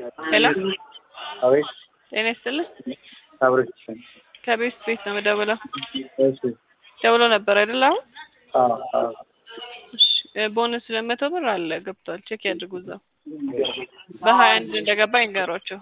ሄሎ አቤት ጤና ይስጥልኝ። አብረች ከቤት ቤት ነው የምደውለው። እሺ ደውሎ ነበር አይደል? አሁን አዎ አዎ እሺ፣ ቦነስ ሁለት መቶ ብር አለ ገብቷል። ቼክ ያድርጉ እዛው በሀያ አንድ እንደገባ ይንገሯቸው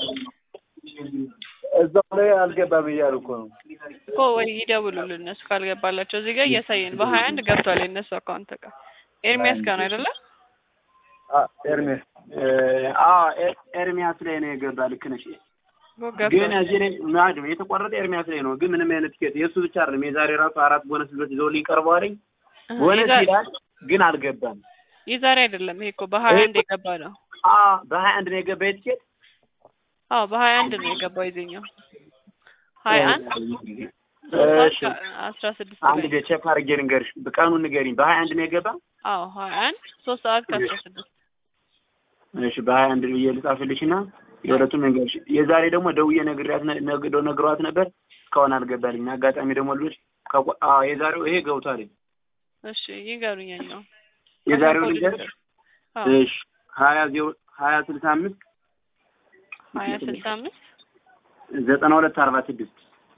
እዛው ላይ አልገባም እያሉ እኮ ነው። እኮ ወይ ይደውሉልን እነሱ ካልገባላቸው። እዚህ ጋር እያሳየን በሀያ አንድ ገብቷል የእነሱ አካውንት ጋር ኤርሚያስ ጋር ነው አይደለ? አ- ኤርሜስ አዎ ኤ- ኤርሚያስ ላይ ነው የገባ። ልክ ነሽ። እኮ ግን ገብቷል። እዚህ ላይ ማድም የተቆረጠ ኤርሚያስ ላይ ነው። ግን ምንም አይነት ቲኬት የእሱ ብቻ አይደለም። የዛሬ ራሱ አራት ቦነስ ልጆች ይዘውልኝ ቀርበዋልኝ። ቦነስ የዛ- ይላል ግን አልገባም። የዛሬ አይደለም ይሄ እኮ በሀያ አንድ የገባ ነው። አ በሀያ አንድ ነው የገባ የቲኬት አዎ በሀያ አንድ ነው የገባው የዚህኛው ሀያ አንድ እሺ አስራ ስድስት አንድ ላይ ጊዜ ቼክ አድርጌ ልንገርሽ። ቀኑን ንገሪኝ። በሀያ አንድ ነው የገባ። አዎ ሀያ አንድ ሶስት ሰዓት ከአስራ ስድስት እሺ በሀያ አንድ ብዬ ልጻፍልሽ እና የሁለቱም ንገርሽ። የዛሬ ደግሞ ደውዬ ነግሬያት ነ- ነግ- ነግሯት ነበር እስካሁን አልገባልኝ። አጋጣሚ ደግሞ ልጆች ከቆ- አዎ የዛሬው ይሄ ገብቷል። እሺ ይንገሩኝ ያኛው የዛሬው ልንገርሽ። አዎ እሺ ሀያ ዜሮ ሀያ ስልሳ አምስት ሀያ ስልሳ አምስት ዘጠና ሁለት አርባ ስድስት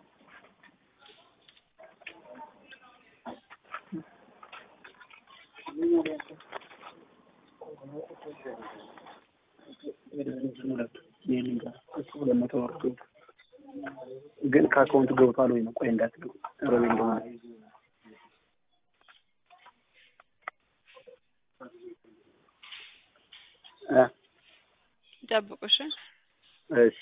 ግን ከአካውንቱ ገብቷል ወይ ነው? ቆይ እንዳትገቡ ሮቤ እንደሆነ እ ይጠብቁ እሺ እሺ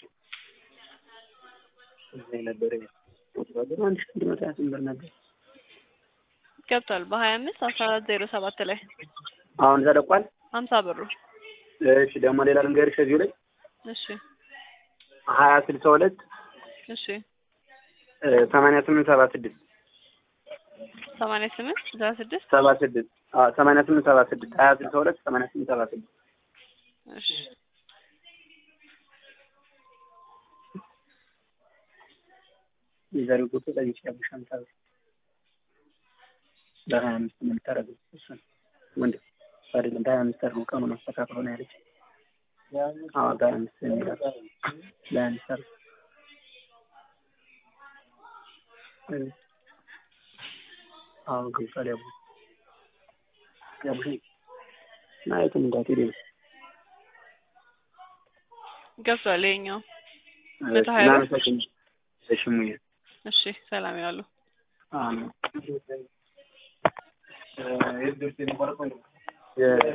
እዚህ ነበር አንድ ሺህ አንድ መቶ ሀያ ስምንት ብር ነበር። ገብቷል በሀያ አምስት አስራ አራት ዜሮ ሰባት ላይ አሁን ተለቋል። ሀምሳ ብሩ እሺ ደግሞ ሌላ ልንገርሽ እዚሁ ላይ እሺ ሀያ ስልሳ ሁለት እሺ ሰማንያ ስምንት ሰባ ስድስት ሰማንያ ስምንት ስልሳ ስድስት ሰባ ስድስት ሰማንያ ስምንት ሰባ ስድስት ሀያ ስልሳ ሁለት ሰማንያ ስምንት ሰባ ስድስት እሺ የዛሬው ቁጥር ጠይቄ ያለሽ አምሳ ብር በሀያ አምስት ነው የምታደርገው እሱን ወንድ አይደለም በሀያ አምስት አድርገው ቀኑን አስተካክሎ ነው ያለች አዎ በሀያ አምስት ነው የሚላት በሀያ አምስት አድርገው እ አዎ ገብቷል ያቡ ያቡሽ ና የትም እንዳትሄድ ነው ገብቷል ይኸኛው መቶ ሀያ ብር። እናመሰግናለን እሺ ሙዬ እሺ ሰላም ያሉ አዎ